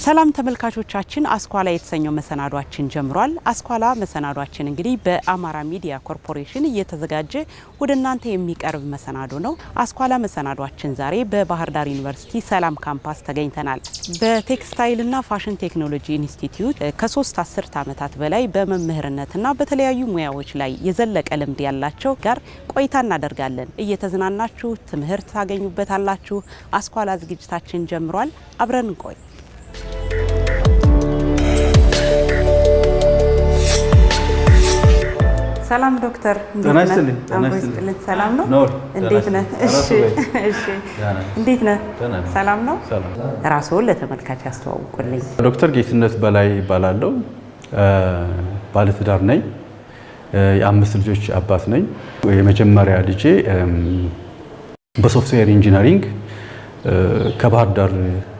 ሰላም ተመልካቾቻችን፣ አስኳላ የተሰኘው መሰናዷችን ጀምሯል። አስኳላ መሰናዷችን እንግዲህ በአማራ ሚዲያ ኮርፖሬሽን እየተዘጋጀ ወደ እናንተ የሚቀርብ መሰናዶ ነው። አስኳላ መሰናዷችን ዛሬ በባህር ዳር ዩኒቨርሲቲ ሰላም ካምፓስ ተገኝተናል። በቴክስታይልና ፋሽን ቴክኖሎጂ ኢንስቲትዩት ከሶስት አስርት ዓመታት በላይ በመምህርነትና በተለያዩ ሙያዎች ላይ የዘለቀ ልምድ ያላቸው ጋር ቆይታ እናደርጋለን። እየተዝናናችሁ ትምህርት ታገኙበታላችሁ። አስኳላ ዝግጅታችን ጀምሯል። አብረን እንቆይ። ሰላም ዶክተር፣ ጤና ይስጥልኝ። ጤና አምሮ ይስጥልኝ። ይስጥልኝ። ሰላም ነው? ኖር፣ እንዴት ጤና ነህ? ይስጥልኝ። እሺ፣ ራሱ በይ። እሺ። ደህና ነኝ። እንዴት ነህ? ደህና ነኝ። ሰላም ነው? ሰላም። ራስዎን ለተመልካች ያስተዋውቁልኝ። ዶክተር ጌትነት በላይ ይባላለሁ። ባለትዳር ነኝ። የአምስት ልጆች አባት ነኝ። የመጀመሪያ ልጄ እም፣ በሶፍትዌር ኢንጂነሪንግ እ፣ ከባህር ዳር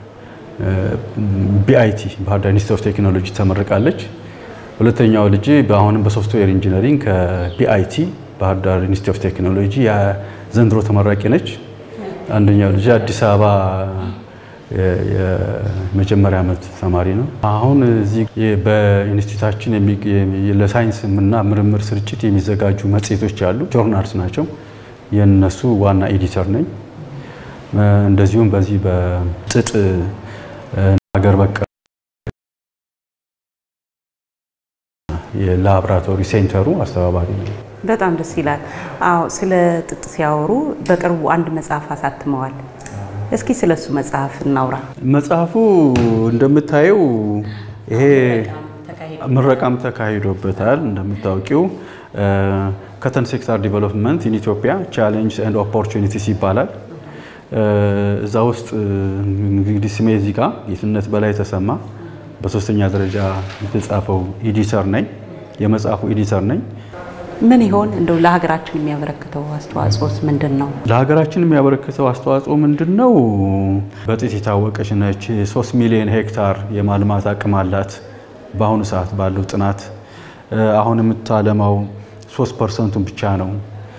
ቢአይቲ ባህር ዳር ኢንስቲትዩት ኦፍ ቴክኖሎጂ ተመርቃለች። ሁለተኛው ልጄ በአሁንም በሶፍትዌር ኢንጂነሪንግ ከቢአይቲ ባህር ዳር ኢንስቲትዩት ኦፍ ቴክኖሎጂ የዘንድሮ ተመራቂ ነች። አንደኛው ልጄ አዲስ አበባ የ- የመጀመሪያ ዓመት ተማሪ ነው። አሁን እዚህ የ- በኢንስቲትዩታችን የሚ- የሚ- ለሳይንስ እና ምርምር ስርጭት የሚዘጋጁ መጽሔቶች አሉ፣ ጆርናልስ ናቸው። የነሱ ዋና ኤዲተር ነኝ። እ፣ እንደዚሁም በዚህ በጥጥ እ፣ ሀገር በቀል የላቦራቶሪ ሴንተሩ አስተባባሪ ነኝ። በጣም ደስ ይላል። አዎ፣ ስለ ጥጥ ሲያወሩ በቅርቡ አንድ መጽሐፍ አሳትመዋል። እስኪ ስለ እሱ መጽሐፍ እናውራ። መጽሐፉ እንደምታየው ይሄ ምረቃም ተካሂዶበታል። እንደምታውቂው ከተን ሴክተር ዲቨሎፕመንት ኢን ኢትዮጵያ ቻሌንጅ ኤንድ ኦፖርቹኒቲስ ይባላል። እ፣ እዛ ውስጥ እንግዲህ ስሜ እዚህ ጋር ጌትነት በላይ ተሰማ በሶስተኛ ደረጃ የተጻፈው ኤዲተር ነኝ። የመጽሐፉ ኤዲተር ነኝ። ምን ይሆን እንደው ለሀገራችን የሚያበረክተው አስተዋጽኦስ ምንድን ነው? ለሀገራችን የሚያበረክተው አስተዋጽኦ ምንድን ነው? በጥጥ የታወቀች ነች። 3 ሚሊዮን ሄክታር የማልማት አቅም አላት። በአሁኑ ሰዓት ባለው ጥናት እ፣ አሁን የምታለማው 3 ፐርሰንቱን ብቻ ነው።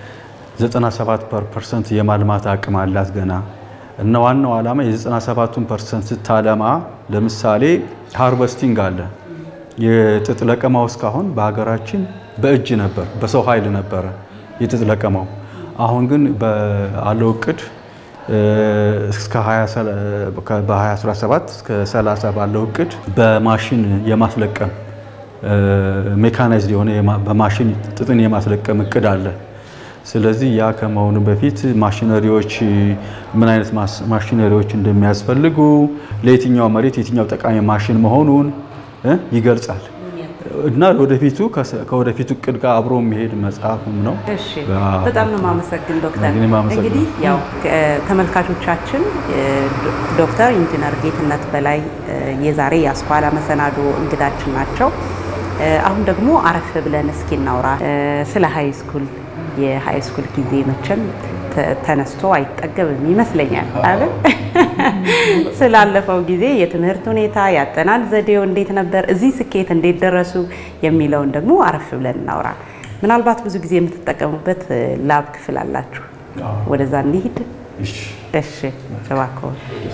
97 ፐርሰንት የማልማት አቅም አላት ገና እና ዋናው ዓላማ የ97ቱን ፐርሰንት ስታለማ ለምሳሌ ሃርቨስቲንግ አለ። የጥጥ ለቀማው እስካሁን በሀገራችን በእጅ ነበር፣ በሰው ኃይል ነበረ የጥጥ ለቀማው። አሁን ግን ባለው እቅድ እ፣ እስከ 20 በ2017 እስከ 30 ባለው እቅድ በማሽን የማስለቀም ሜካናይዝድ የሆነ የማ- በማሽን ጥጥን የማስለቀም እቅድ አለ። ስለዚህ ያ ከመሆኑ በፊት ማሽነሪዎች ምን አይነት ማስ- ማሽነሪዎች እንደሚያስፈልጉ ለየትኛው መሬት የትኛው ጠቃሚ ማሽን መሆኑን እ ይገልጻል እና ወደፊቱ ከሰ- ከወደፊቱ እቅድ ጋር አብሮ የሚሄድ መጽሐፍም ነው። እሺ አዎ። በጣም ነው የማመሰግን ዶክተር። እኔም አመሰግናለሁ። እንግዲህ ያው ከ- ተመልካቾቻችን እ፣ ዶ- ዶክተር ኢንጂነር ጌትነት በላይ እ፣ የዛሬ የአስኳላ መሰናዶ እንግዳችን ናቸው። እ፣ አሁን ደግሞ አረፍ ብለን እስኪ እናውራ እ፣ ስለ ሀይ ስኩል የሀይ ስኩል ጊዜ መቼም ተ- ተነስቶ አይጠገብም ይመስለኛል አይደል? ስላለፈው ጊዜ የትምህርት ሁኔታ ያጠናን ዘዴው እንዴት ነበር፣ እዚህ ስኬት እንዴት ደረሱ የሚለውን ደግሞ አረፍ ብለን እናውራ። ምናልባት ብዙ ጊዜ የምትጠቀሙበት እ፣ ላብ ክፍል አላችሁ። ወደዛ እንሂድ። እሺ፣ እባክዎ።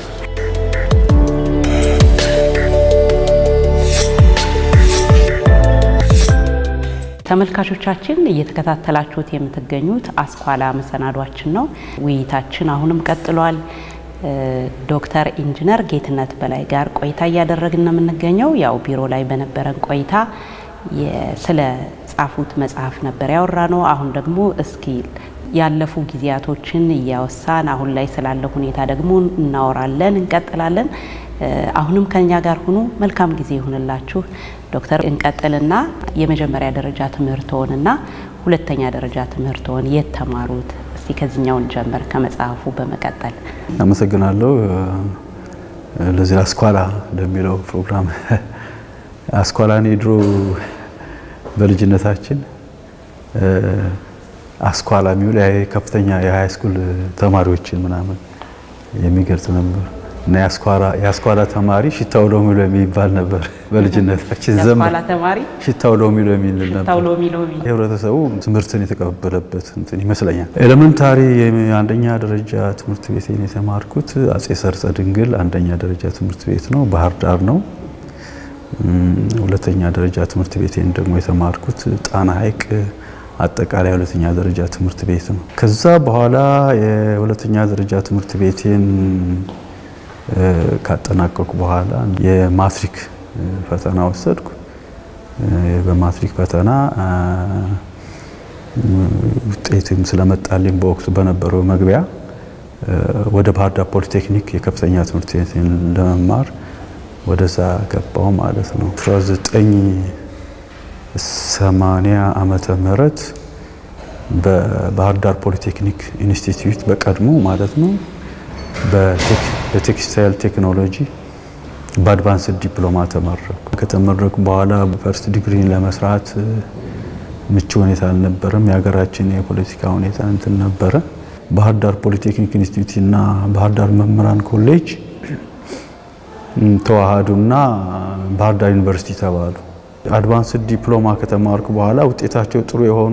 ተመልካቾቻችን እየተከታተላችሁት የምትገኙት አስኳላ መሰናዷችን ነው። ውይይታችን አሁንም ቀጥሏል። እ፣ ዶክተር ኢንጂነር ጌትነት በላይ ጋር ቆይታ እያደረግን ነው የምንገኘው። ያው ቢሮ ላይ በነበረን ቆይታ የ- ስለ ጻፉት መጽሐፍ ነበር ያወራ ነው። አሁን ደግሞ እስኪ ያለፉ ጊዜያቶችን እያወሳን አሁን ላይ ስላለ ሁኔታ ደግሞ እናወራለን፣ እንቀጥላለን። እ፣ አሁንም ከኛ ጋር ሁኑ። መልካም ጊዜ ይሁንላችሁ። ዶክተር እንቀጥልና የመጀመሪያ ደረጃ ትምህርትዎንና ሁለተኛ ደረጃ ትምህርትዎን የት ተማሩት? እስቲ ከዚህኛውን ጀምር ከመጽሐፉ በመቀጠል አመሰግናለሁ እ፣ ለዚህ አስኳላ ለሚለው ፕሮግራም አስኳላ እኔ ድሮ በልጅነታችን እ፣ አስኳላ የሚውል ያ ከፍተኛ የሀይ ስኩል ተማሪዎችን ምናምን የሚገልጽ ነበር እና የአስኳላ ተማሪ ሽታው ሎሚ ሎሚ ይባል ነበር። በልጅነታችን ዘመን የአስኳላ ተማሪ ሽታው ሎሚ ሎሚ ይል ነበር። ሽታው ሎሚ ሎሚ ህብረተሰቡ ትምህርትን የተቀበለበት እንትን ይመስለኛል። ኤሌመንታሪ አንደኛ ደረጃ ትምህርት ቤቴን የተማርኩት አጼ ሰርጸ ድንግል አንደኛ ደረጃ ትምህርት ቤት ነው፣ ባህር ዳር ነው። ሁለተኛ ደረጃ ትምህርት ቤቴን ደግሞ የተማርኩት ጣና ሐይቅ አጠቃላይ ሁለተኛ ደረጃ ትምህርት ቤት ነው። ከዛ በኋላ የሁለተኛ ደረጃ ትምህርት ቤቴን ካጠናቀቁ በኋላ የማትሪክ ፈተና ወሰድኩ። በማትሪክ ፈተና ውጤትም ስለመጣልኝ በወቅቱ በነበረው መግቢያ ወደ ባህር ዳር ፖሊቴክኒክ የከፍተኛ ትምህርት ቤትን ለመማር ወደዛ ገባው ማለት ነው። 1980 ዓመተ ምህረት በባህር ዳር ፖሊቴክኒክ ኢንስቲትዩት በቀድሞ ማለት ነው በቴክስታይል ቴክኖሎጂ በአድቫንስድ ዲፕሎማ ተመረኩ። ከተመረኩ በኋላ ፈርስት ዲግሪን ለመስራት ምቹ ሁኔታ አልነበረም። የሀገራችን የፖለቲካ ሁኔታ እንትን ነበረ። ባህር ዳር ፖሊቴክኒክ ኢንስቲትዩት እና ባህር ዳር መምህራን ኮሌጅ ተዋሃዱና ባህር ዳር ዩኒቨርሲቲ ተባሉ። አድቫንስድ ዲፕሎማ ከተማርኩ በኋላ ውጤታቸው ጥሩ የሆኑ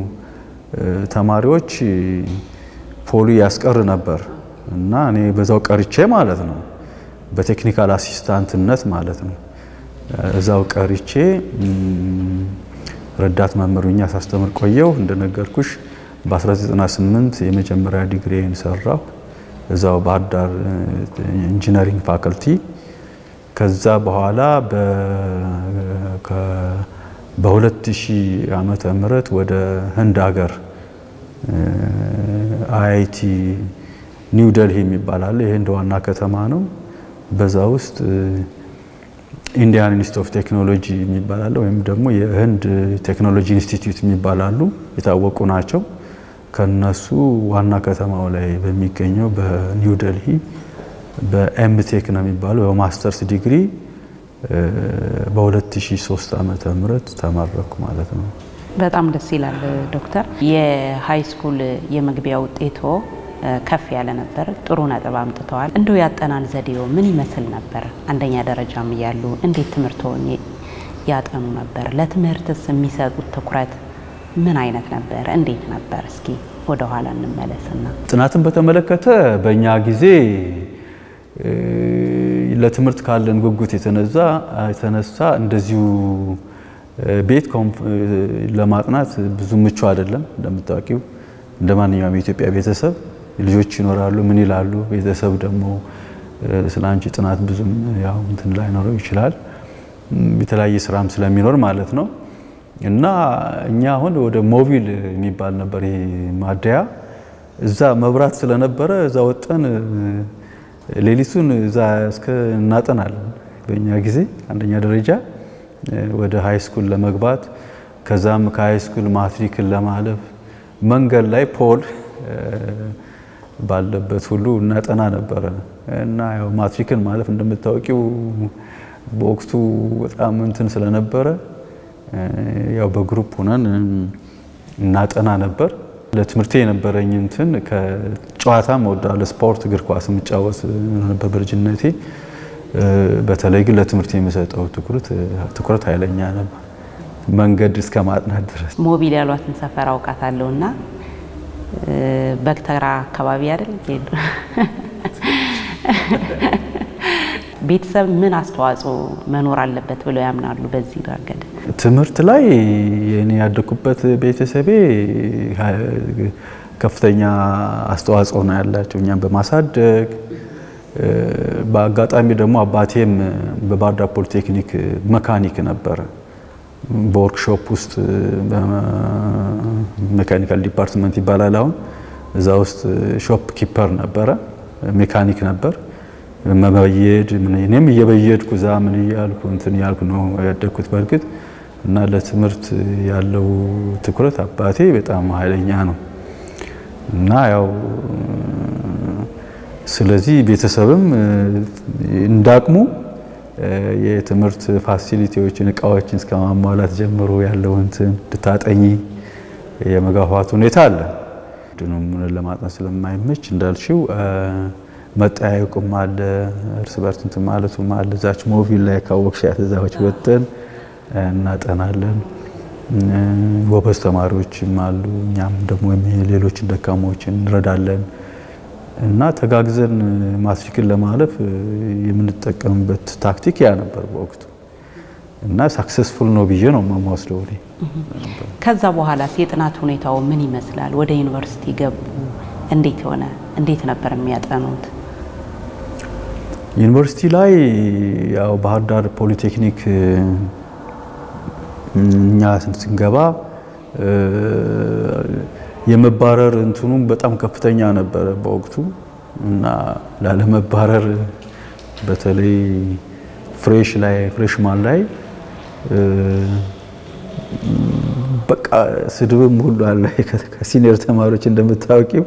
ተማሪዎች ፖሊ ያስቀር ነበር እና እኔ በዛው ቀርቼ ማለት ነው በቴክኒካል አሲስታንትነት ማለት ነው እዛው ቀርቼ ረዳት መምህሩኛ ሳስተምር ቆየው። እንደነገርኩሽ በ1998 የመጀመሪያ ዲግሪን ሰራሁ እዛው ባህር ዳር ኢንጂነሪንግ ፋከልቲ። ከዛ በኋላ በ2000 ዓመተ ምህረት ወደ ህንድ ሀገር አይአይቲ ኒው ደልሂ የሚባል አለ። የህንድ ዋና ከተማ ነው። በዛ ውስጥ ኢንዲያን ኢንስቲትዩት ኦፍ ቴክኖሎጂ የሚባል አለ፣ ወይም ደግሞ የህንድ ቴክኖሎጂ ኢንስቲትዩት የሚባል አሉ። የታወቁ ናቸው። ከነሱ ዋና ከተማው ላይ በሚገኘው በኒው ደልሂ በኤምቴክ ነው የሚባለው በማስተርስ ዲግሪ በ2003 ዓመተ ምህረት ተመረኩ ማለት ነው። በጣም ደስ ይላል ዶክተር። የሀይ ስኩል የመግቢያ ውጤቶ ከፍ ያለ ነበር። ጥሩ ነጥብ አምጥተዋል። እንደው ያጠናን ዘዴው ምን ይመስል ነበር? አንደኛ ደረጃም እያሉ እንዴት ትምህርቶን ያጠኑ ነበር? ለትምህርትስ የሚሰጡት ትኩረት ምን አይነት ነበር? እንዴት ነበር? እስኪ ወደ ኋላ እንመለስና ጥናትን በተመለከተ በእኛ ጊዜ ለትምህርት ካለን ጉጉት የተነዛ የተነሳ እንደዚሁ ቤት ለማጥናት ብዙ ምቹ አይደለም። እንደምታውቂው እንደ ማንኛውም የኢትዮጵያ ቤተሰብ ልጆች ይኖራሉ። ምን ይላሉ? ቤተሰብ ደግሞ ስለ አንቺ ጥናት ብዙም ያው እንትን ላይኖረው ይችላል። የተለያየ ስራም ስለሚኖር ማለት ነው። እና እኛ አሁን ወደ ሞቢል የሚባል ነበር ይሄ ማደያ፣ እዛ መብራት ስለነበረ እዛ ወጠን ሌሊቱን እዛ እስከ እናጠናለን። በእኛ ጊዜ አንደኛ ደረጃ ወደ ሃይ ስኩል ለመግባት ከዛም ከሃይ ስኩል ማትሪክን ለማለፍ መንገድ ላይ ፖል ባለበት ሁሉ እናጠና ነበረ እና ያው ማትሪክን ማለፍ እንደምታወቂው በወቅቱ በጣም እንትን ስለነበረ ያው በግሩፕ ሆነን እናጠና ነበር። ለትምህርቴ የነበረኝ እንትን ከጨዋታም እወዳለሁ። ስፖርት፣ እግር ኳስ የምጫወት ነበር በልጅነቴ። በተለይ ግን ለትምህርት የሚሰጠው ትኩረት ኃይለኛ ነበር፣ መንገድ እስከ ማጥናት ድረስ። ሞቢል ያሏትን ሰፈር አውቃታለሁ እና በግተራ አካባቢ አይደል? ቤተሰብ ምን አስተዋጽኦ መኖር አለበት ብለው ያምናሉ? በዚህ ረገድ ትምህርት ላይ እኔ ያደኩበት ቤተሰቤ ከፍተኛ አስተዋጽኦ ነው ያላቸው እኛም በማሳደግ በአጋጣሚ ደግሞ አባቴም በባህር ዳር ፖሊቴክኒክ መካኒክ ነበረ። በወርክሾፕ ውስጥ ሜካኒካል ዲፓርትመንት ይባላል አሁን እዛ ውስጥ ሾፕ ኪፐር ነበረ፣ ሜካኒክ ነበር። መበየድ እኔም እየበየድኩ እዛ ምን እያልኩ እንትን እያልኩ ነው ያደግኩት። በእርግጥ እና ለትምህርት ያለው ትኩረት አባቴ በጣም ኃይለኛ ነው እና ያው ስለዚህ ቤተሰብም እንዳቅሙ የትምህርት ፋሲሊቲዎችን እቃዎችን እስከ ማሟላት ጀምሮ ያለው እንትን እንድታጠኚ የመጋፋት ሁኔታ አለ። ድኑም ለማጥናት ስለማይመች እንዳልሽው መጠያየቁም አለ፣ እርስ በርስ እንትን ማለቱም አለ። እዛች ሞቪል ላይ ካወቅሻት እዛዎች ወጥተን እናጠናለን። ጎበዝ ተማሪዎችም አሉ። እኛም ደግሞ ሌሎችን ደካማዎችን እንረዳለን እና ተጋግዘን ማትሪክን ለማለፍ የምንጠቀምበት ታክቲክ ያ ነበር በወቅቱ እና ሳክሰስፉል ነው ብዬ ነው የምወስደው እኔ። ከዛ በኋላስ የጥናት ሁኔታው ምን ይመስላል? ወደ ዩኒቨርሲቲ ገቡ። እንዴት ሆነ? እንዴት ነበር የሚያጠኑት? ዩኒቨርሲቲ ላይ ያው ባህር ዳር ፖሊቴክኒክ እኛ ስንገባ የመባረር እንትኑም በጣም ከፍተኛ ነበረ በወቅቱ እና ላለመባረር በተለይ ፍሬሽ ላይ ፍሬሽማን ላይ በቃ ስድብም ሁሉ አለ። ከሲኒየር ተማሪዎች እንደምታወቂው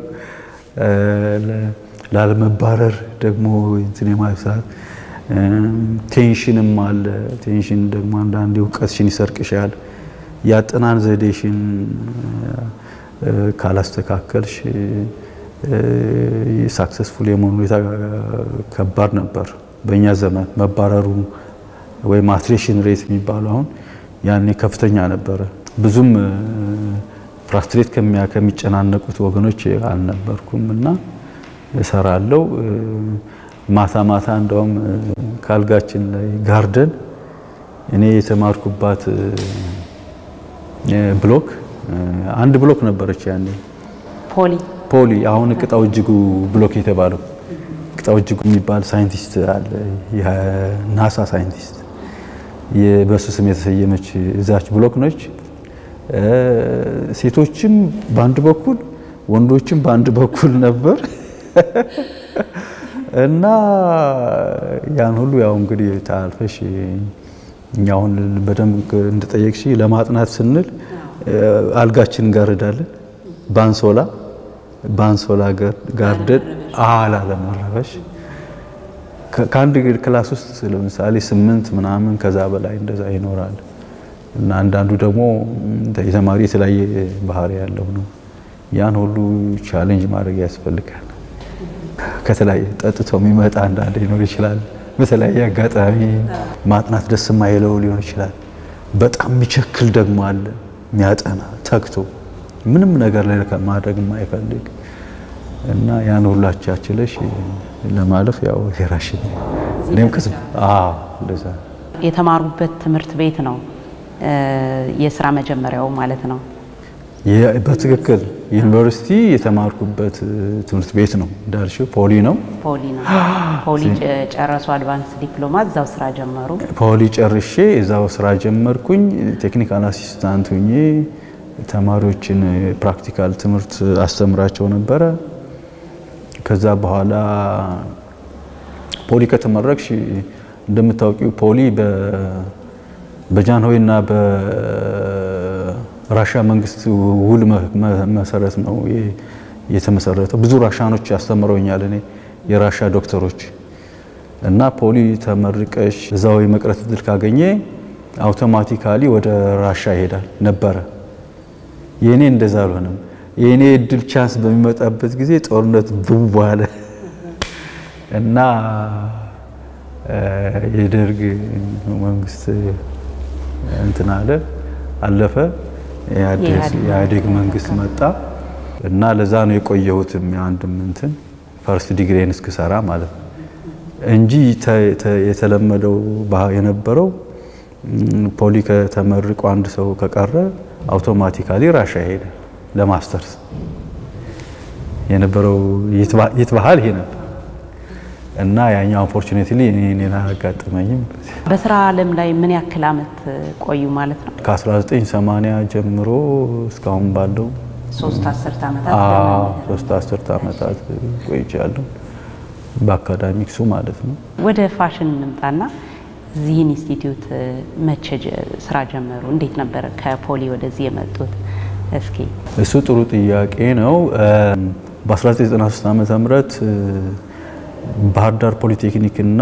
ላለመባረር ደግሞ እንትን የማብሳት ቴንሽንም አለ። ቴንሽን ደግሞ አንዳንዴ እውቀትሽን ይሰርቅሻል። ያጠናን ዘዴሽን ካላስተካከልሽ ሳክሰስፉል የመሆኑ ሁኔታ ከባድ ነበር። በእኛ ዘመን መባረሩ ወይም አትሬሽን ሬት የሚባለው አሁን ያኔ ከፍተኛ ነበረ። ብዙም ፍራስትሬት ከሚጨናነቁት ወገኖች አልነበርኩም እና እሰራለሁ። ማታ ማታ እንደውም ካልጋችን ላይ ጋርደን እኔ የተማርኩባት ብሎክ አንድ ብሎክ ነበረች ያኔ ፖሊ ፖሊ አሁን ቅጣው እጅጉ ብሎክ የተባለው ቅጣው እጅጉ የሚባል ሳይንቲስት አለ፣ የናሳ ሳይንቲስት በሱ ስም የተሰየመች እዛች ብሎክ ነች። ሴቶችም በአንድ በኩል ወንዶችም በአንድ በኩል ነበር እና ያን ሁሉ ያው እንግዲህ ታልፈሽ እኛ አሁን በደንብ እንደጠየቅሽ ለማጥናት ስንል አልጋችን እንጋርዳለን ባንሶላ ባንሶላ ጋርደን አላ ለመረበሽ ከአንድ ክላስ ውስጥ ለምሳሌ ስምንት ምናምን ከዛ በላይ እንደዛ ይኖራል እና አንዳንዱ ደግሞ የተማሪ የተለያየ ባህሪ ያለው ነው። ያን ሁሉ ቻሌንጅ ማድረግ ያስፈልጋል። ከተለያየ ጠጥቶ የሚመጣ አንዳንድ ሊኖር ይችላል። በተለያየ አጋጣሚ ማጥናት ደስ የማይለው ሊሆን ይችላል። በጣም የሚቸክል ደግሞ አለ፣ የሚያጠና ተግቶ ምንም ነገር ላይ ማድረግ የማይፈልግ እና ያን ሁላቻችለሽ ለማለፍ ያው የራሽን እኔም ከስ አዎ እንደዛ የተማሩበት ትምህርት ቤት ነው የስራ መጀመሪያው ማለት ነው። በትክክል ዩኒቨርሲቲ የተማርኩበት ትምህርት ቤት ነው እንዳልሽው ፖሊ ነው። ፖሊ ነው። ፖሊ ጨረሱ፣ አድቫንስ ዲፕሎማ እዛው ስራ ጀመሩ። ፖሊ ጨርሼ እዛው ስራ ጀመርኩኝ። ቴክኒካል አሲስታንት ሁኜ ተማሪዎችን ፕራክቲካል ትምህርት አስተምራቸው ነበረ። ከዛ በኋላ ፖሊ ከተመረቅሽ እንደምታውቂው ፖሊ በጃንሆይና በራሻ መንግስት ውል መሰረት ነው የተመሰረተው። ብዙ ራሻኖች ያስተምረውኛል እኔ የራሻ ዶክተሮች እና ፖሊ ተመርቀሽ እዛው የመቅረት እድል ካገኘ አውቶማቲካሊ ወደ ራሻ ይሄዳል ነበረ። የእኔ እንደዛ አልሆነም። የእኔ እድል ቻንስ በሚመጣበት ጊዜ ጦርነት ብው አለ እና የደርግ መንግስት እንትን አለ አለፈ። የኢህአዴግ መንግስት መጣ እና ለዛ ነው የቆየሁትም የአንድም እንትን ፈርስት ዲግሪን እስክሰራ ማለት ነው እንጂ የተለመደው የነበረው ፖሊ ከተመርቆ አንድ ሰው ከቀረ አውቶማቲካሊ ራሻ ሄደ ለማስተርስ የነበረው ይትባሃል ይሄ ነበር እና ያኛው ኦፖርቹኒቲ እኔን አላጋጠመኝም። በስራ ዓለም ላይ ምን ያክል አመት ቆዩ ማለት ነው? ከ1980 ጀምሮ እስካሁን ባለው ሶስት አስርት ዓመታት ሶስት አስርት ዓመታት ቆይቻለሁ በአካዳሚክሱ ማለት ነው። ወደ ፋሽን እንምጣና እዚህ ኢንስቲትዩት መቼ ስራ ጀመሩ? እንዴት ነበር ከፖሊ ወደዚህ የመጡት? እስኪ እሱ ጥሩ ጥያቄ ነው። በ1993 ዓመተ ምህረት ባህር ዳር ፖሊቴክኒክ እና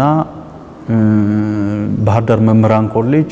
ባህር ዳር መምህራን ኮሌጅ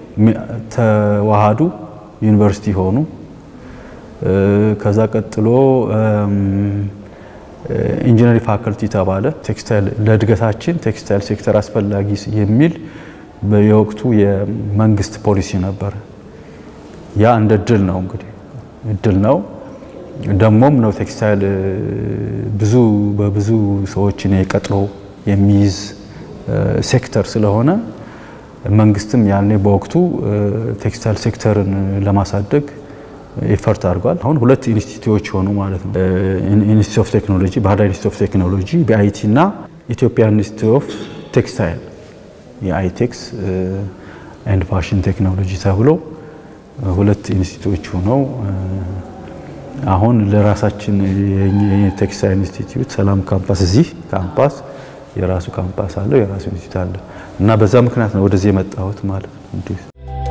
ተዋሃዱ፣ ዩኒቨርሲቲ ሆኑ። ከዛ ቀጥሎ ኢንጂነሪንግ ፋከልቲ ተባለ። ቴክስታይል ለእድገታችን ቴክስታይል ሴክተር አስፈላጊ የሚል የወቅቱ የመንግስት ፖሊሲ ነበር። ያ እንደ እድል ነው እንግዲህ እድል ነው ደሞም ነው ቴክስታይል ብዙ በብዙ ሰዎችን ቀጥሮ የሚይዝ ሴክተር ስለሆነ መንግስትም ያኔ በወቅቱ ቴክስታይል ሴክተርን ለማሳደግ ኤፈርት አድርጓል። አሁን ሁለት ኢንስቲትዩቶች ሆኑ ማለት ነው። ኢንስቲትዩት ኦፍ ቴክኖሎጂ ባህር ዳር ኢንስቲትዩት ኦፍ ቴክኖሎጂ በአይቲ እና ኢትዮጵያ ኢንስቲትዩት ኦፍ ቴክስታይል የአይቴክስ ኤንድ ፋሽን ቴክኖሎጂ ተብሎ ሁለት ኢንስቲትዩቶች ሆነው አሁን ለራሳችን የቴክስታይል ኢንስቲትዩት ሰላም ካምፓስ እዚህ ካምፓስ የራሱ ካምፓስ አለው፣ የራሱ ኢንስቲትዩት አለው እና በዛ ምክንያት ነው ወደዚህ የመጣሁት ማለት ነው።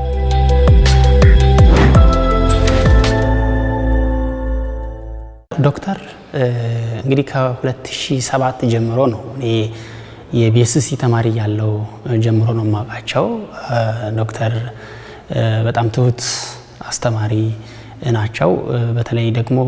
ዶክተር እንግዲህ ከ2007 ጀምሮ ነው እኔ የቢኤስሲ ተማሪ ያለው ጀምሮ ነው የማውቃቸው። ዶክተር በጣም ትሁት አስተማሪ ናቸው። በተለይ ደግሞ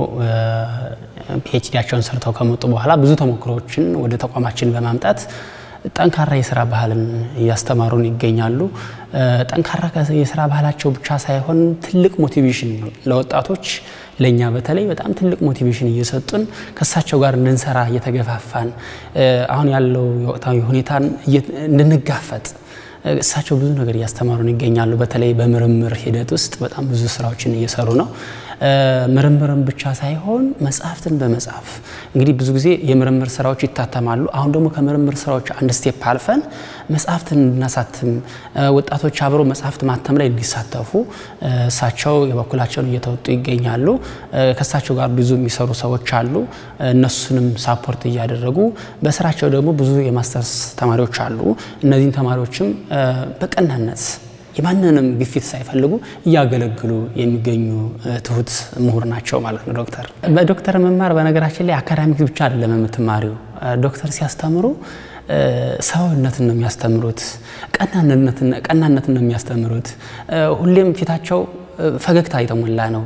ፒኤችዲያቸውን ሰርተው ከመጡ በኋላ ብዙ ተሞክሮዎችን ወደ ተቋማችን በማምጣት ጠንካራ የስራ ባህልን እያስተማሩን ይገኛሉ። ጠንካራ የስራ ባህላቸው ብቻ ሳይሆን ትልቅ ሞቲቬሽን ለወጣቶች ለእኛ በተለይ በጣም ትልቅ ሞቲቬሽን እየሰጡን ከእሳቸው ጋር እንድንሰራ እየተገፋፋን አሁን ያለው የወቅታዊ ሁኔታን እንድንጋፈጥ እሳቸው ብዙ ነገር እያስተማሩን ይገኛሉ። በተለይ በምርምር ሂደት ውስጥ በጣም ብዙ ስራዎችን እየሰሩ ነው። ምርምርን ብቻ ሳይሆን መጽሐፍትን በመጻፍ እንግዲህ ብዙ ጊዜ የምርምር ስራዎች ይታተማሉ። አሁን ደግሞ ከምርምር ስራዎች አንድ ስቴፕ አልፈን መጽሐፍትን እንድናሳትም ወጣቶች አብረው መጽሐፍት ማተም ላይ እንዲሳተፉ እሳቸው የበኩላቸውን እየተወጡ ይገኛሉ። ከእሳቸው ጋር ብዙ የሚሰሩ ሰዎች አሉ። እነሱንም ሳፖርት እያደረጉ በስራቸው ደግሞ ብዙ የማስተርስ ተማሪዎች አሉ። እነዚህን ተማሪዎችም በቀናነት የማንንም ግፊት ሳይፈልጉ እያገለግሉ የሚገኙ ትሁት ምሁር ናቸው ማለት ነው። ዶክተር በዶክተር መማር በነገራችን ላይ አካዳሚክ ብቻ አይደለም የምትማሪው። ዶክተር ሲያስተምሩ ሰውነትን ነው የሚያስተምሩት፣ ቀናነትን ነው የሚያስተምሩት። ሁሌም ፊታቸው ፈገግታ የተሞላ ነው።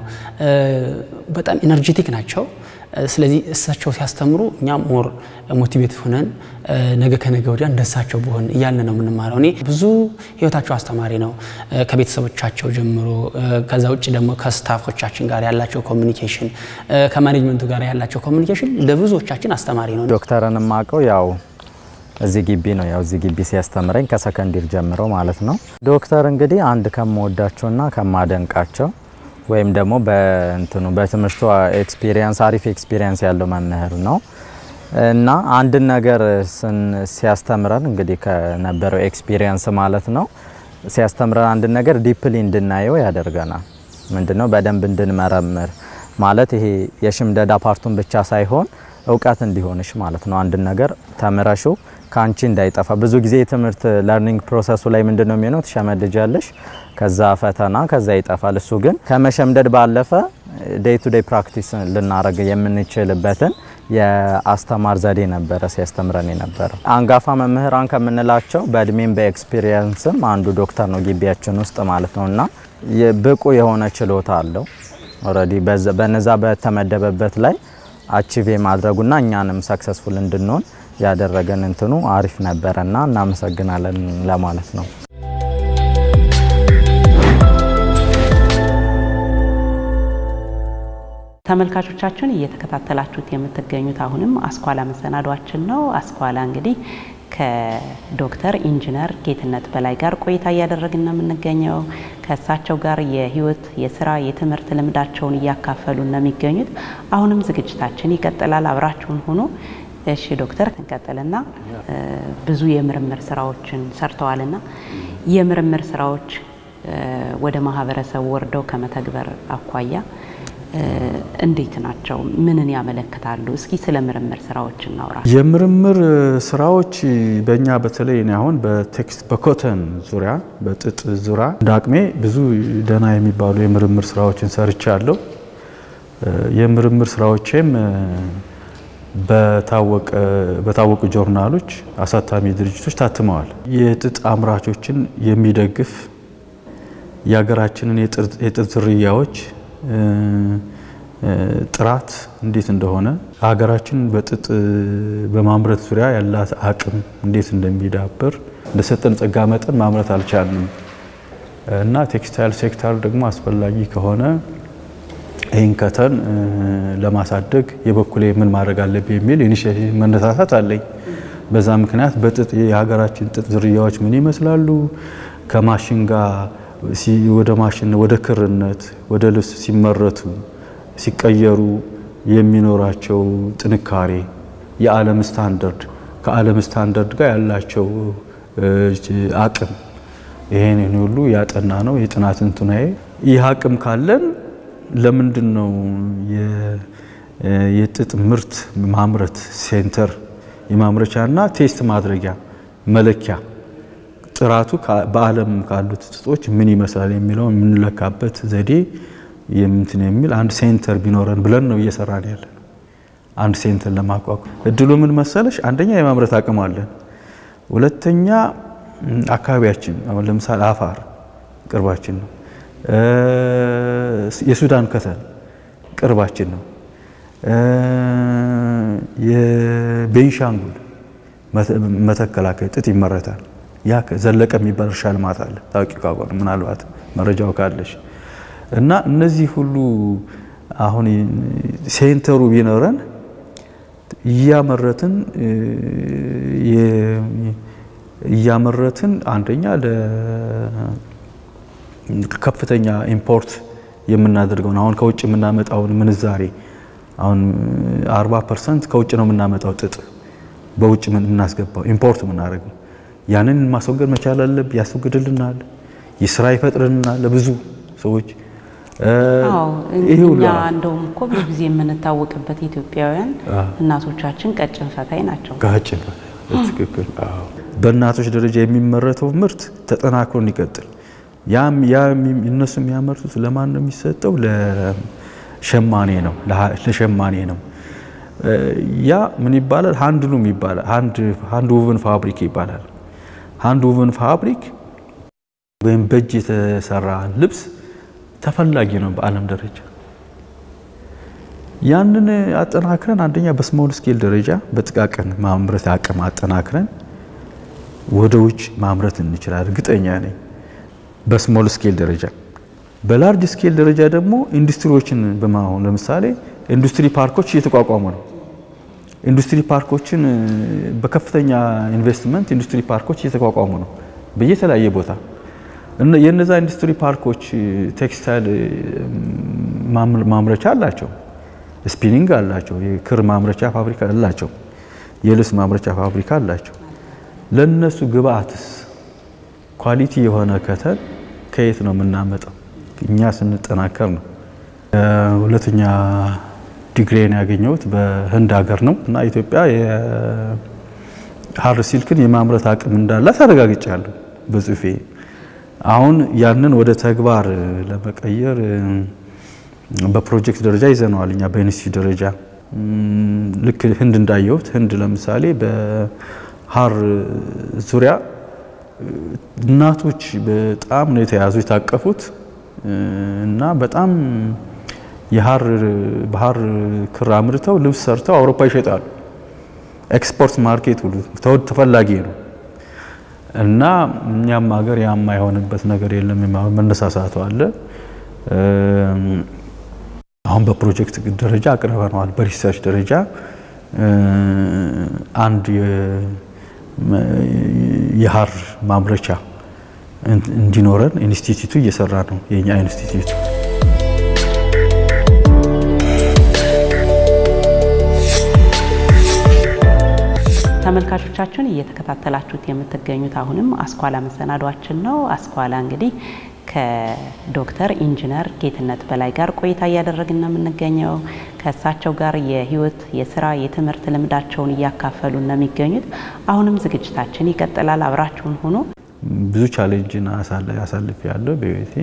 በጣም ኢነርጄቲክ ናቸው። ስለዚህ እሳቸው ሲያስተምሩ እኛም ሞር ሞቲቬት ሆነን ነገ ከነገ ወዲያ እንደሳቸው በሆን እያልን ነው የምንማረው። እኔ ብዙ ህይወታቸው አስተማሪ ነው ከቤተሰቦቻቸው ጀምሮ፣ ከዛ ውጭ ደግሞ ከስታፎቻችን ጋር ያላቸው ኮሚኒኬሽን፣ ከማኔጅመንቱ ጋር ያላቸው ኮሚኒኬሽን ለብዙዎቻችን አስተማሪ ነው። ዶክተርን የማውቀው ያው እዚህ ግቢ ነው። ያው እዚህ ግቢ ሲያስተምረኝ ከሰከንዲር ጀምሮ ማለት ነው። ዶክተር እንግዲህ አንድ ከምወዳቸውና ከማደንቃቸው ወይም ደግሞ በእንትኑ በትምህርቱ ኤክስፒሪየንስ አሪፍ ኤክስፒሪየንስ ያለው መምህር ነው እና አንድን ነገር ሲያስተምረን እንግዲህ ከነበረው ኤክስፒሪየንስ ማለት ነው ሲያስተምረን አንድን ነገር ዲፕሊ እንድናየው ያደርገናል። ምንድነው በደንብ እንድንመረምር ማለት ይሄ የሽምደዳ ፓርቱን ብቻ ሳይሆን እውቀት እንዲሆንሽ ማለት ነው። አንድን ነገር ተምረሹ ከአንቺ እንዳይጠፋ። ብዙ ጊዜ የትምህርት ለርኒንግ ፕሮሰሱ ላይ ምንድን ነው የሚሆነው? ትሸመድጃለሽ፣ ከዛ ፈተና፣ ከዛ ይጠፋል። እሱ ግን ከመሸምደድ ባለፈ ዴይ ቱ ዴይ ፕራክቲስ ልናደርግ የምንችልበትን የአስተማር ዘዴ ነበረ ሲያስተምረን የነበረው። አንጋፋ መምህራን ከምንላቸው በእድሜም በኤክስፒሪየንስም አንዱ ዶክተር ነው ግቢያችን ውስጥ ማለት ነው እና ብቁ የሆነ ችሎታ አለው ኦልሬዲ በነዛ በተመደበበት ላይ አቺቭ የማድረጉና እኛንም ሰክሰስፉል እንድንሆን ያደረገን እንትኑ አሪፍ ነበረና እናመሰግናለን ለማለት ነው። ተመልካቾቻችን እየተከታተላችሁት የምትገኙት አሁንም አስኳላ መሰናዷችን ነው። አስኳላ እንግዲህ ከዶክተር ኢንጂነር ጌትነት በላይ ጋር ቆይታ እያደረግን ነው የምንገኘው። ከእሳቸው ጋር የህይወት፣ የስራ፣ የትምህርት ልምዳቸውን እያካፈሉ ነው የሚገኙት። አሁንም ዝግጅታችን ይቀጥላል። አብራችሁን ሆኖ እሺ ዶክተር እንቀጥልና ብዙ የምርምር ስራዎችን ሰርተዋልና የምርምር ስራዎች ወደ ማህበረሰቡ ወርደው ከመተግበር አኳያ እንዴት ናቸው? ምንን ያመለክታሉ? እስኪ ስለ ምርምር ስራዎች እናውራ። የምርምር ስራዎች በእኛ በተለይ እኔ አሁን በቴክስት በኮተን ዙሪያ በጥጥ ዙሪያ እንደ አቅሜ ብዙ ደህና የሚባሉ የምርምር ስራዎችን ሰርቻለሁ። የምርምር ስራዎቼም በታወቁ ጆርናሎች፣ አሳታሚ ድርጅቶች ታትመዋል። የጥጥ አምራቾችን የሚደግፍ የሀገራችንን የጥጥ ዝርያዎች ጥራት እንዴት እንደሆነ ሀገራችን በጥጥ በማምረት ዙሪያ ያላት አቅም እንዴት እንደሚዳብር እንደሰጠን ጸጋ መጠን ማምረት አልቻልንም እና ቴክስታይል ሴክተር ደግሞ አስፈላጊ ከሆነ ይህን ከተን ለማሳደግ የበኩሌ ምን ማድረግ አለብኝ የሚል ኢኒሼቲቭ መነሳሳት አለኝ። በዛ ምክንያት በጥጥ የሀገራችን ጥጥ ዝርያዎች ምን ይመስላሉ፣ ከማሽን ጋር ወደ ማሽን ወደ ክርነት ወደ ልብስ ሲመረቱ ሲቀየሩ የሚኖራቸው ጥንካሬ፣ የዓለም ስታንዳርድ ከዓለም ስታንዳርድ ጋር ያላቸው አቅም ይሄን ሁሉ ያጠና ነው የጥናት እንትናዬ። ይህ አቅም ካለን ለምንድን ነው የጥጥ ምርት ማምረት ሴንተር የማምረቻና ቴስት ማድረጊያ መለኪያ ጥራቱ በዓለም ካሉት ጥጦች ምን ይመስላል የሚለው የምንለካበት ዘዴ የምንትን የሚል አንድ ሴንተር ቢኖረን ብለን ነው እየሰራን ያለን። አንድ ሴንተር ለማቋቋም እድሉ ምን መሰለሽ፣ አንደኛ የማምረት አቅም አለን። ሁለተኛ አካባቢያችን አሁን ለምሳሌ አፋር ቅርባችን ነው። የሱዳን ከተን ቅርባችን ነው። የቤንሻንጉል መተከላከል ጥጥ ይመረታል። ያ ዘለቀ የሚባል እርሻ ልማት አለ። ታዋቂ ካቆን ምናልባት መረጃው ካለሽ እና እነዚህ ሁሉ አሁን ሴንተሩ ቢኖረን እያመረትን እያመረትን አንደኛ ከፍተኛ ኢምፖርት የምናደርገውን አሁን ከውጭ የምናመጣውን ምንዛሬ አሁን 40 ፐርሰንት ከውጭ ነው የምናመጣው ጥጥ በውጭ የምናስገባው ኢምፖርት የምናደርገው ያንን ማስወገድ መቻል አለብን። ያስወግድልናል፣ የስራ ይፈጥርልናል ለብዙ ሰዎች። እኛ እንደውም እኮ ብዙ ጊዜ የምንታወቅበት ኢትዮጵያውያን እናቶቻችን ቀጭን ፈታይ ናቸው። ቀጭን ትክክል። በእናቶች ደረጃ የሚመረተው ምርት ተጠናክሮ እንዲቀጥል ያም ያ እነሱ የሚያመርቱት ለማን ነው የሚሰጠው? ለሸማኔ ነው ለሸማኔ ነው። ያ ምን ይባላል? ሃንድሉም ይባላል። ሃንድ ውቭን ፋብሪክ ይባላል። ሃንድ ውቭን ፋብሪክ ወይም በእጅ የተሰራ ልብስ ተፈላጊ ነው በዓለም ደረጃ። ያንን አጠናክረን አንደኛ በስሞል ስኬል ደረጃ በጥቃቅን ማምረት አቅም አጠናክረን ወደ ውጭ ማምረት እንችላለን። እርግጠኛ ነኝ። በስሞል ስኬል ደረጃ በላርጅ ስኬል ደረጃ ደግሞ ኢንዱስትሪዎችን በማሆን ለምሳሌ ኢንዱስትሪ ፓርኮች እየተቋቋሙ ነው። ኢንዱስትሪ ፓርኮችን በከፍተኛ ኢንቨስትመንት ኢንዱስትሪ ፓርኮች እየተቋቋሙ ነው በየተለያየ ቦታ። የነዛ ኢንዱስትሪ ፓርኮች ቴክስታይል ማምረቻ አላቸው፣ ስፒኒንግ አላቸው፣ የክር ማምረቻ ፋብሪካ አላቸው፣ የልብስ ማምረቻ ፋብሪካ አላቸው። ለነሱ ግብአትስ ኳሊቲ የሆነ ከተን ከየት ነው የምናመጣው? እኛ ስንጠናከር ነው። ሁለተኛ ዲግሪን ያገኘሁት በህንድ ሀገር ነው እና ኢትዮጵያ የሀር ሲልክን የማምረት አቅም እንዳላት አረጋግጫለሁ በጽሁፌ። አሁን ያንን ወደ ተግባር ለመቀየር በፕሮጀክት ደረጃ ይዘነዋል። እኛ በኢንስቲትዩት ደረጃ ልክ ህንድ እንዳየሁት ህንድ ለምሳሌ በሀር ዙሪያ እናቶች በጣም ነው የተያዙ የታቀፉት እና በጣም የሀር ባህር ክር አምርተው ልብስ ሰርተው አውሮፓ ይሸጣሉ። ኤክስፖርት ማርኬት ሁሉ ተፈላጊ ነው እና እኛም ሀገር ያማ የሆነበት ነገር የለም። መነሳሳቱ አለ። አሁን በፕሮጀክት ደረጃ አቅርበነዋል። በሪሰርች ደረጃ አንድ የሀር ማምረቻ እንዲኖረን ኢንስቲትዩቱ እየሰራ ነው። የኛ ኢንስቲትዩት ተመልካቾቻችን እየተከታተላችሁት የምትገኙት አሁንም አስኳላ መሰናዷችን ነው። አስኳላ እንግዲህ ከዶክተር ኢንጂነር ጌትነት በላይ ጋር ቆይታ እያደረግን ነው የምንገኘው። ከእሳቸው ጋር የህይወት፣ የስራ፣ የትምህርት ልምዳቸውን እያካፈሉ ነው የሚገኙት። አሁንም ዝግጅታችን ይቀጥላል። አብራችሁን ሁኑ። ብዙ ቻሌንጅን አሳልፍ ያለው በህይወቴ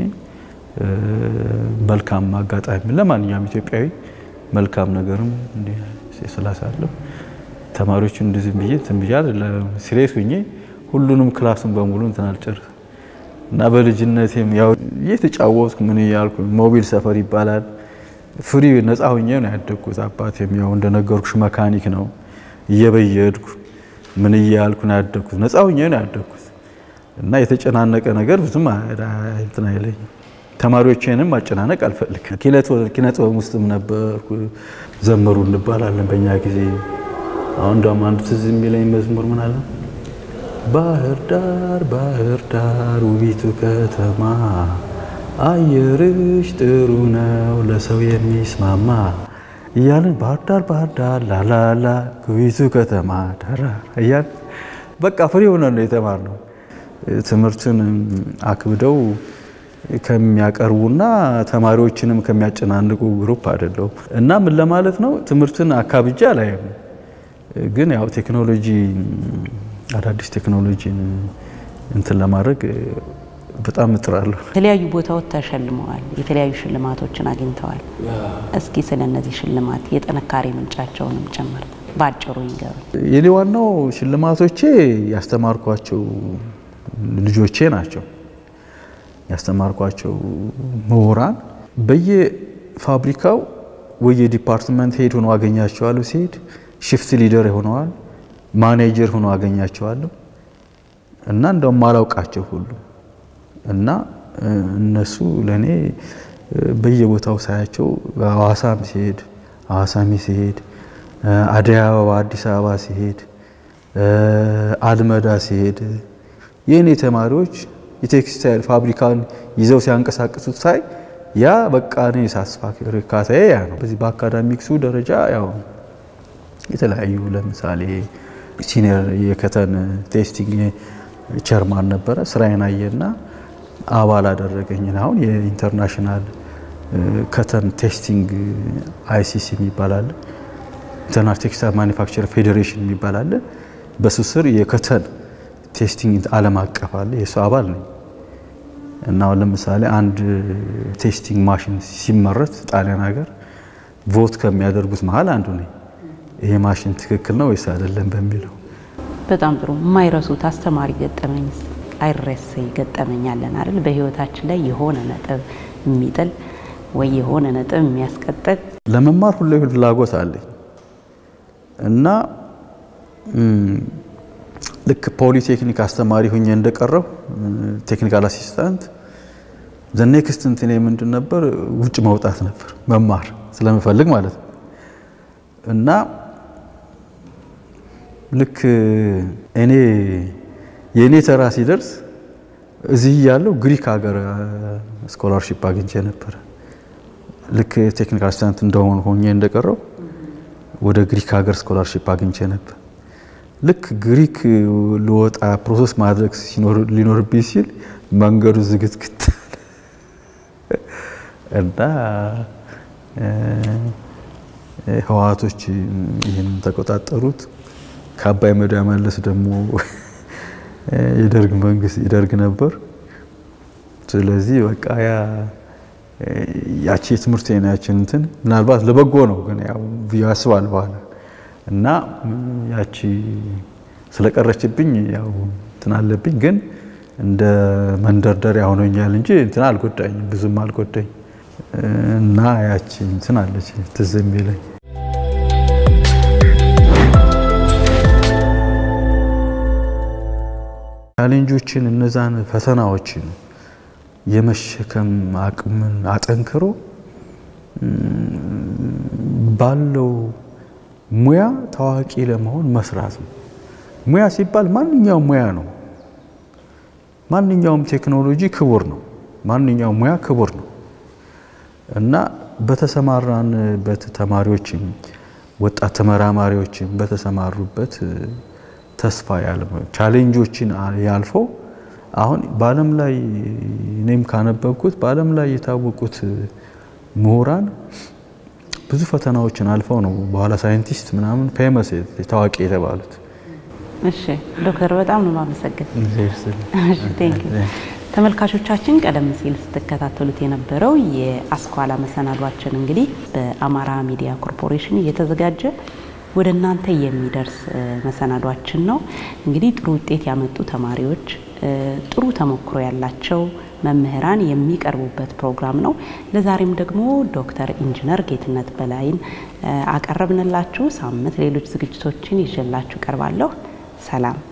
መልካም አጋጣሚ ለማንኛውም ኢትዮጵያዊ መልካም ነገርም ስላሳለፍ ተማሪዎቹ እንደዚህ ብዬ እንትን ብዬ አይደለም ሲሪየስ ሁኜ ሁሉንም ክላሱን በሙሉ እንትን አልጨርስ እና በልጅነቴም ያው እየተጫወትኩ ምን እያልኩ ሞቢል ሰፈር ይባላል ፍሪ ነፃ ሆኜ ነው ያደግኩት። አባቴም ያው እንደነገርኩሽ መካኒክ ነው። እየበየድኩ ምን እያልኩ ነው ያደግኩት። ነፃ ሆኜ ነው ያደግኩት እና የተጨናነቀ ነገር ብዙም እንትን አይለኝም። ተማሪዎቼንም ማጨናነቅ አልፈልግም። ኪነ ጥበብ ውስጥም ነበርኩ። ዘመሩ እንባላለን በእኛ ጊዜ። አሁን ደግሞ አንዱ ትዝ የሚለኝ መዝሙር ምን አለ ባህር ዳር ባህር ዳር ውቢቱ ከተማ አየርሽ ጥሩ ነው ለሰው የሚስማማ እያልን ባህር ዳር ባህር ዳር ላላላ ውቢቱ ከተማ ዳራ እያልን በቃ ፍሬ ሆነ ነው የተማርነው። ትምህርትን አክብደው ከሚያቀርቡና ተማሪዎችንም ከሚያጨናንቁ ግሩፕ አይደለሁም እና ምን ለማለት ነው ትምህርትን አካብጃ አላይም። ግን ያው ቴክኖሎጂ አዳዲስ ቴክኖሎጂን እንትን ለማድረግ በጣም እጥራለሁ። የተለያዩ ቦታዎች ተሸልመዋል። የተለያዩ ሽልማቶችን አግኝተዋል። እስኪ ስለ እነዚህ ሽልማት የጥንካሬ ምንጫቸውንም ጭምር በአጭሩ ይንገሩ። የኔ ዋናው ሽልማቶቼ ያስተማርኳቸው ልጆቼ ናቸው። ያስተማርኳቸው ምሁራን በየፋብሪካው ወየ ዲፓርትመንት ሄድ ሆኖ አገኛቸዋለሁ። ሲሄድ ሽፍት ሊደር ሆነዋል፣ ማኔጀር ሆኖ አገኛቸዋለሁ እና እንደውም ማላውቃቸው ሁሉ እና እነሱ ለእኔ በየቦታው ሳያቸው ሐዋሳም ሲሄድ ሐዋሳሚ ሲሄድ አደይ አበባ አዲስ አበባ ሲሄድ አልመዳ ሲሄድ የእኔ ተማሪዎች የቴክስታይል ፋብሪካን ይዘው ሲያንቀሳቅሱት ሳይ ያ በቃ እኔ ሳስፋክ እርካታዬ ያ ነው። በዚህ በአካዳሚክሱ ደረጃ ያው የተለያዩ ለምሳሌ ሲኒየር የከተን ቴስቲንግ ቸርማን ነበረ። ስራዬን አየና አባል አደረገኝ። አሁን የኢንተርናሽናል ከተን ቴስቲንግ አይሲሲ የሚባል አለ፣ ኢንተርናሽናል ቴክስታይል ማኒፋክቸር ፌዴሬሽን የሚባል አለ። በሱ ስር የከተን ቴስቲንግ ዓለም አቀፍ አለ። የሱ አባል ነኝ እና አሁን ለምሳሌ አንድ ቴስቲንግ ማሽን ሲመረት ጣሊያን ሀገር ቮት ከሚያደርጉት መሀል አንዱ ነኝ። ይሄ ማሽን ትክክል ነው ወይስ አይደለም በሚለው በጣም ጥሩ። የማይረሱት አስተማሪ ገጠመኝ አይረሴ ገጠመኝ አለን አይደል? በህይወታችን ላይ የሆነ ነጥብ የሚጥል ወይ የሆነ ነጥብ የሚያስቀጥል ለመማር ሁሌ ፍላጎት አለኝ እና ልክ ፖሊቴክኒክ አስተማሪ ሁኜ እንደቀረው ቴክኒካል አሲስታንት ዘ ኔክስት እንትኔ ምንድን ነበር? ውጭ መውጣት ነበር መማር ስለምፈልግ ማለት ነው እና ልክ እኔ የእኔ ተራ ሲደርስ እዚህ ያለው ግሪክ ሀገር ስኮላርሺፕ አግኝቼ ነበረ። ልክ ቴክኒካል አሲስታንት እንደሆን ሆኜ እንደቀረው ወደ ግሪክ ሀገር ስኮላርሺፕ አግኝቼ ነበር። ልክ ግሪክ ልወጣ ፕሮሰስ ማድረግ ሊኖርብኝ ሲል መንገዱ ዝግትግት እና ህወሓቶች ይህን ተቆጣጠሩት። ከአባይ መዳ መለስ ደግሞ የደርግ መንግስት ይደርግ ነበር። ስለዚህ በቃ ያ ያቺ የትምህርት ናችን እንትን ምናልባት ለበጎ ነው ግን ያው ያስባል በኋላ እና ያቺ ስለቀረችብኝ ያው እንትን አለብኝ ግን እንደ መንደርደሪያ ሆኖኛል እንጂ እንትን አልጎዳኝም፣ ብዙም አልጎዳኝ እና ያቺ እንትን አለች ትዝ የሚለኝ ቻሌንጆችን እነዛን ፈተናዎችን የመሸከም አቅምን አጠንክሮ ባለው ሙያ ታዋቂ ለመሆን መስራት ነው። ሙያ ሲባል ማንኛውም ሙያ ነው። ማንኛውም ቴክኖሎጂ ክቡር ነው። ማንኛውም ሙያ ክቡር ነው እና በተሰማራንበት ተማሪዎችም ወጣት ተመራማሪዎችም በተሰማሩበት ተስፋ ያለ ቻሌንጆችን ያልፎ አሁን በዓለም ላይ እኔም ካነበብኩት በዓለም ላይ የታወቁት ምሁራን ብዙ ፈተናዎችን አልፈው ነው በኋላ ሳይንቲስት ምናምን ፌመስ ታዋቂ የተባሉት። እሺ ዶክተር በጣም ነው የማመሰግን። ተመልካቾቻችን ቀደም ሲል ስትከታተሉት የነበረው የአስኳላ መሰናዷችን እንግዲህ በአማራ ሚዲያ ኮርፖሬሽን እየተዘጋጀ ወደ እናንተ የሚደርስ መሰናዷችን ነው። እንግዲህ ጥሩ ውጤት ያመጡ ተማሪዎች ጥሩ ተሞክሮ ያላቸው መምህራን የሚቀርቡበት ፕሮግራም ነው። ለዛሬም ደግሞ ዶክተር ኢንጂነር ጌትነት በላይን አቀረብንላችሁ። ሳምንት ሌሎች ዝግጅቶችን ይዤላችሁ ቀርባለሁ። ሰላም